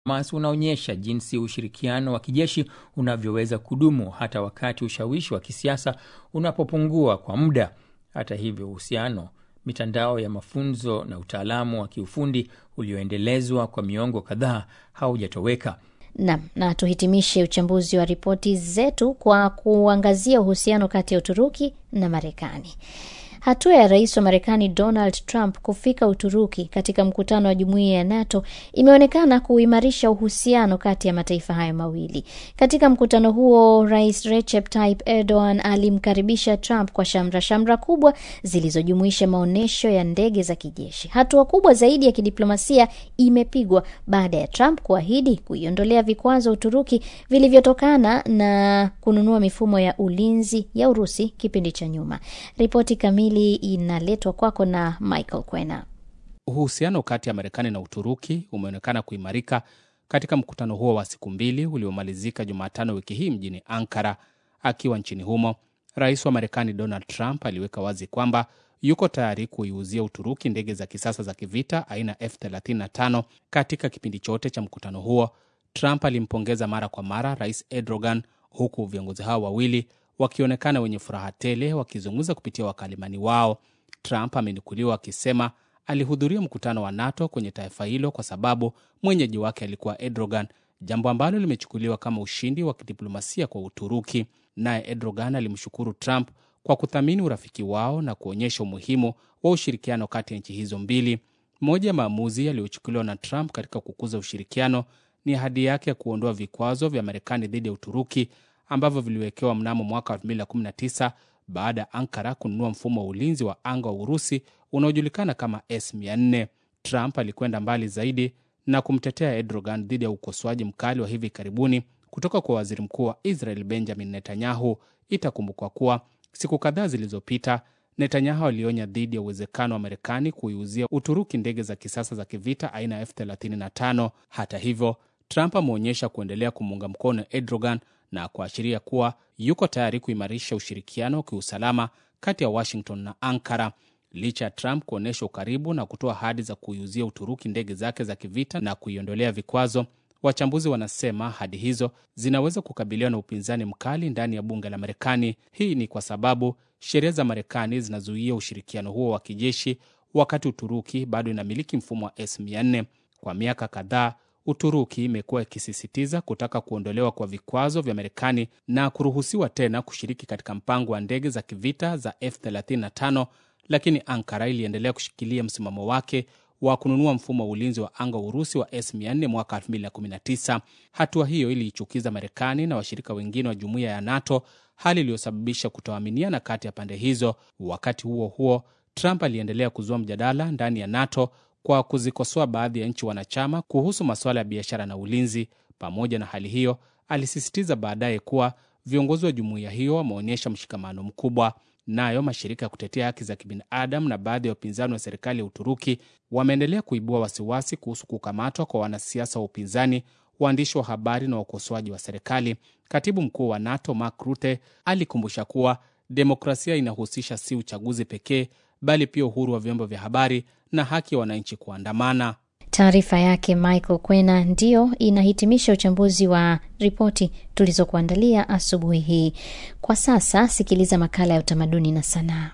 Hamas unaonyesha jinsi ushirikiano wa kijeshi unavyoweza kudumu hata wakati ushawishi wa kisiasa unapopungua kwa muda. Hata hivyo, uhusiano, mitandao ya mafunzo na utaalamu wa kiufundi ulioendelezwa kwa miongo kadhaa haujatoweka. Nam, na tuhitimishe uchambuzi wa ripoti zetu kwa kuangazia uhusiano kati ya Uturuki na Marekani. Hatua ya rais wa Marekani Donald Trump kufika Uturuki katika mkutano wa jumuiya ya NATO imeonekana kuimarisha uhusiano kati ya mataifa hayo mawili. Katika mkutano huo, rais Recep Tayyip Erdogan alimkaribisha Trump kwa shamra shamra kubwa zilizojumuisha maonyesho ya ndege za kijeshi. Hatua kubwa zaidi ya kidiplomasia imepigwa baada ya Trump kuahidi kuiondolea vikwazo Uturuki vilivyotokana na kununua mifumo ya ulinzi ya Urusi kipindi cha nyuma. Ripoti kamili inaletwa kwako na Michael Kwena. Uhusiano kati ya Marekani na Uturuki umeonekana kuimarika katika mkutano huo wa siku mbili uliomalizika Jumatano wiki hii mjini Ankara. Akiwa nchini humo, rais wa Marekani Donald Trump aliweka wazi kwamba yuko tayari kuiuzia Uturuki ndege za kisasa za kivita aina F35. Katika kipindi chote cha mkutano huo, Trump alimpongeza mara kwa mara rais Erdogan, huku viongozi hao wawili wakionekana wenye furaha tele wakizungumza kupitia wakalimani wao. Trump amenukuliwa akisema alihudhuria mkutano wa NATO kwenye taifa hilo kwa sababu mwenyeji wake alikuwa Erdogan, jambo ambalo limechukuliwa kama ushindi wa kidiplomasia kwa Uturuki. Naye Erdogan alimshukuru Trump kwa kuthamini urafiki wao na kuonyesha umuhimu wa ushirikiano kati ya nchi hizo mbili. Moja ya maamuzi yaliyochukuliwa na Trump katika kukuza ushirikiano ni ahadi yake ya kuondoa vikwazo vya Marekani dhidi ya Uturuki ambavyo viliwekewa mnamo mwaka 2019 baada ya Ankara kununua mfumo wa ulinzi wa anga wa Urusi unaojulikana kama S400. Trump alikwenda mbali zaidi na kumtetea Erdogan dhidi ya ukosoaji mkali wa hivi karibuni kutoka kwa waziri mkuu wa Israel Benjamin Netanyahu. Itakumbukwa kuwa siku kadhaa zilizopita Netanyahu alionya dhidi ya uwezekano wa Marekani kuiuzia Uturuki ndege za kisasa za kivita aina ya F35. Hata hivyo, Trump ameonyesha kuendelea kumuunga mkono Erdogan na kuashiria kuwa yuko tayari kuimarisha ushirikiano wa kiusalama kati ya Washington na Ankara. Licha ya Trump kuonyesha ukaribu na kutoa ahadi za kuiuzia Uturuki ndege zake za kivita na kuiondolea vikwazo, wachambuzi wanasema ahadi hizo zinaweza kukabiliwa na upinzani mkali ndani ya bunge la Marekani. Hii ni kwa sababu sheria za Marekani zinazuia ushirikiano huo wa kijeshi, wakati Uturuki bado inamiliki mfumo wa S400. Kwa miaka kadhaa Uturuki imekuwa ikisisitiza kutaka kuondolewa kwa vikwazo vya Marekani na kuruhusiwa tena kushiriki katika mpango wa ndege za kivita za F35, lakini Ankara iliendelea kushikilia msimamo wake wa kununua mfumo wa ulinzi wa anga wa Urusi wa S400 mwaka 2019. Hatua hiyo iliichukiza Marekani na washirika wengine wa jumuiya ya NATO, hali iliyosababisha kutoaminiana kati ya pande hizo. Wakati huo huo, Trump aliendelea kuzua mjadala ndani ya NATO kwa kuzikosoa baadhi ya nchi wanachama kuhusu masuala ya biashara na ulinzi. Pamoja na hali hiyo, alisisitiza baadaye kuwa viongozi wa jumuiya hiyo wameonyesha mshikamano mkubwa. Nayo mashirika ya kutetea haki za kibinadamu na baadhi ya upinzani wa serikali ya Uturuki wameendelea kuibua wasiwasi kuhusu kukamatwa kwa wanasiasa wa upinzani, waandishi wa habari na wakosoaji wa serikali. Katibu mkuu wa NATO Mark Rutte alikumbusha kuwa demokrasia inahusisha si uchaguzi pekee, bali pia uhuru wa vyombo vya habari na haki ya wananchi kuandamana. Taarifa yake Michael Kwena ndiyo inahitimisha uchambuzi wa ripoti tulizokuandalia asubuhi hii. Kwa sasa sikiliza makala ya utamaduni na sanaa.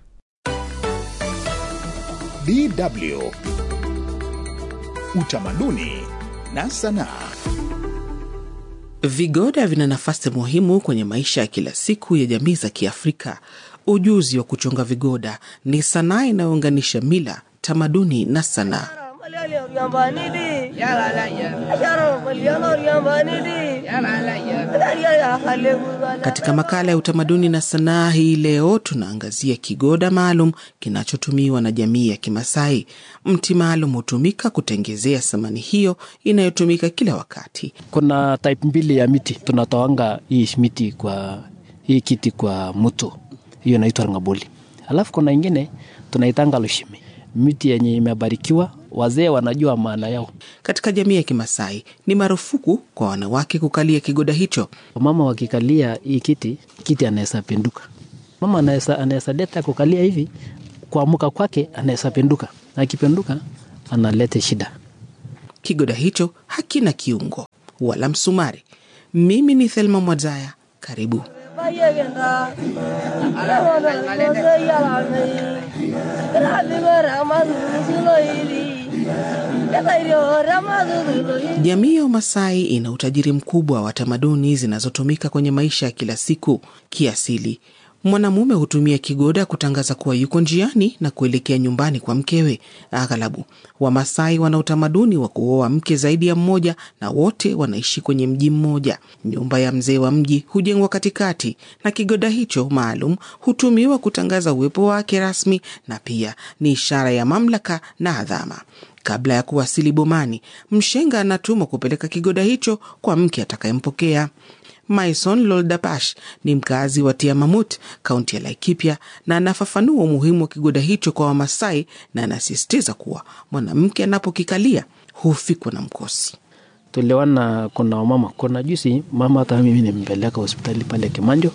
DW Utamaduni na sanaa. Vigoda vina nafasi muhimu kwenye maisha ya kila siku ya jamii za Kiafrika. Ujuzi wa kuchonga vigoda ni sanaa inayounganisha mila, tamaduni na sanaa. Katika makala ya utamaduni na sanaa hii leo tunaangazia kigoda maalum kinachotumiwa na jamii ya Kimasai. Mti maalum hutumika kutengezea samani hiyo inayotumika kila wakati. Kuna type mbili ya miti tunatoanga hii miti kwa hii kiti kwa mto, hiyo inaitwa ngaboli. Alafu kuna ingine tunaitanga lushimi, miti yenye imebarikiwa wazee wanajua maana yao. Katika jamii ya Kimasai ni marufuku kwa wanawake kukalia kigoda hicho. Mama wakikalia hii kiti, kiti anaweza pinduka. Mama anaweza anaweza leta kukalia hivi, kuamuka kwake anaweza pinduka, na akipinduka analeta shida. Kigoda hicho hakina kiungo wala msumari. Mimi ni Thelma Mwadzaya, karibu. Jamii ya Wamasai ina utajiri mkubwa wa tamaduni zinazotumika kwenye maisha ya kila siku. Kiasili, mwanamume hutumia kigoda kutangaza kuwa yuko njiani na kuelekea nyumbani kwa mkewe. Aghalabu Wamasai wana utamaduni wa kuoa mke zaidi ya mmoja, na wote wanaishi kwenye mji mmoja. Nyumba ya mzee wa mji hujengwa katikati, na kigoda hicho maalum hutumiwa kutangaza uwepo wake rasmi, na pia ni ishara ya mamlaka na adhama. Kabla ya kuwasili bomani, mshenga anatumwa kupeleka kigoda hicho kwa mke atakayempokea. Maison Loldapash ni mkazi wa Tiamamut, kaunti ya Laikipia, na anafafanua umuhimu wa kigoda hicho kwa Wamasai na anasisitiza kuwa mwanamke anapokikalia hufikwa na mkosi. tuliona kuna wamama, kuna juzi mama hata mimi nimpeleka hospitali pale Kimanjo,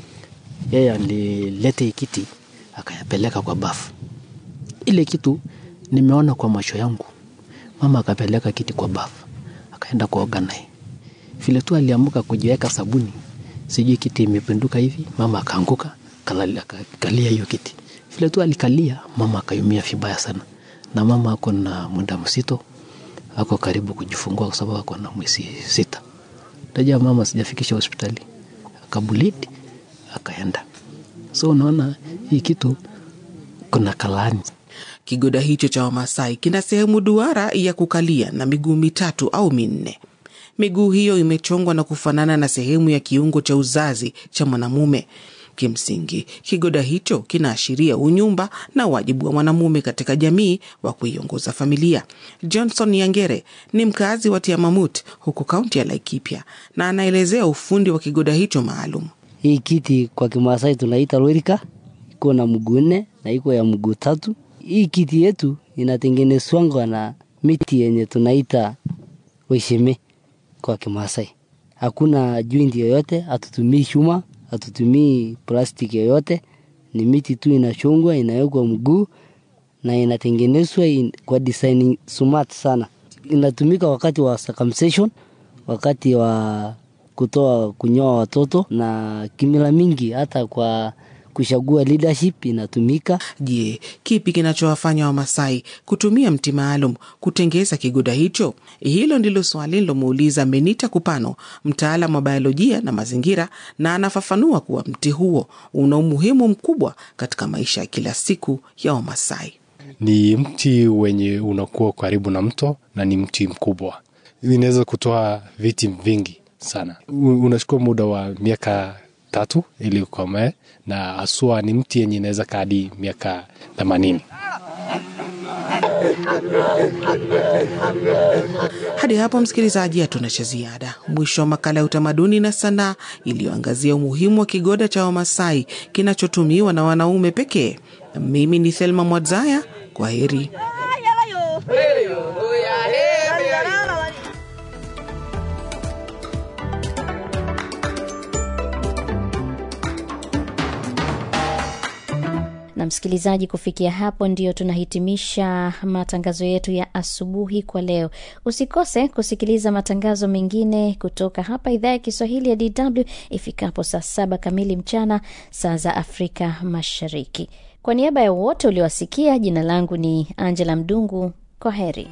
yeye alilete kiti akayapeleka kwa bafu. Ile kitu nimeona kwa macho yangu, mama akapeleka kiti kwa bafu akaenda kuoga naye, vile tu aliamuka kujiweka sabuni, sijui kiti imepinduka hivi, mama akaanguka kalali- akakalia hiyo kiti. Vile tu alikalia, mama akayumia vibaya sana, na mama ako na muda msito ako karibu kujifungua kwa sababu ako na mwezi sita. Tajua mama sijafikisha hospitali, akabulidi akaenda. So unaona hii kitu kuna kalani Kigoda hicho cha Wamasai kina sehemu duara ya kukalia na miguu mitatu au minne. Miguu hiyo imechongwa na kufanana na sehemu ya kiungo cha uzazi cha mwanamume. Kimsingi, kigoda hicho kinaashiria unyumba na wajibu wa mwanamume katika jamii wa kuiongoza familia. Johnson Yangere ni mkazi wa Tiamamut huko kaunti ya Laikipia na anaelezea ufundi wa kigoda hicho maalum. Hii kiti kwa Kimasai tunaita lorika, iko na mguu nne na iko ya mguu tatu. Hii kiti yetu inatengenezwangwa na miti yenye tunaita weshime kwa Kimasai. Hakuna joint yoyote, hatutumii chuma, hatutumii plastiki yoyote, ni miti tu inachongwa, inawekwa mguu na inatengenezwa in, kwa design smart sana. Inatumika wakati wa circumcision, wakati wa kutoa kunyoa watoto na kimila mingi, hata kwa kuchagua leadership inatumika. Je, kipi kinachowafanya Wamasai kutumia mti maalum kutengeza kigoda hicho? Hilo ndilo swali lilomuuliza Menita Kupano, mtaalam wa biolojia na mazingira, na anafafanua kuwa mti huo una umuhimu mkubwa katika maisha ya kila siku ya Wamasai. ni mti wenye unakuwa karibu na mto na ni mti mkubwa, inaweza kutoa viti vingi sana. U- Unachukua muda wa miaka tatu ili ukomae, na haswa ni mti yenye inaweza kaa hadi miaka themanini. Hadi hapo msikilizaji, hatuna cha ziada. Mwisho wa makala ya utamaduni na sanaa iliyoangazia umuhimu wa kigoda cha Wamasai kinachotumiwa na wanaume pekee. Mimi ni Thelma Mwadzaya, kwa heri. na msikilizaji, kufikia hapo ndio tunahitimisha matangazo yetu ya asubuhi kwa leo. Usikose kusikiliza matangazo mengine kutoka hapa idhaa ya Kiswahili ya DW ifikapo saa saba kamili mchana saa za Afrika Mashariki. Kwa niaba ya wote uliowasikia, jina langu ni Angela Mdungu. Kwa heri.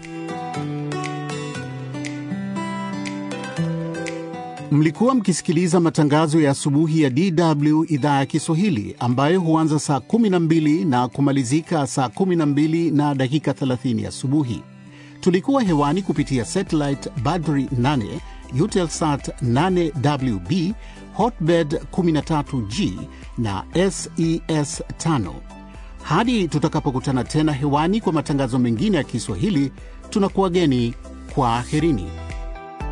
Mlikuwa mkisikiliza matangazo ya asubuhi ya DW idhaa ya Kiswahili ambayo huanza saa 12 na kumalizika saa 12 na dakika 30 asubuhi. Tulikuwa hewani kupitia satellite Badri 8, Eutelsat 8WB, Hotbird 13G na SES 5. Hadi tutakapokutana tena hewani kwa matangazo mengine ya Kiswahili, tunakuwageni kwa aherini.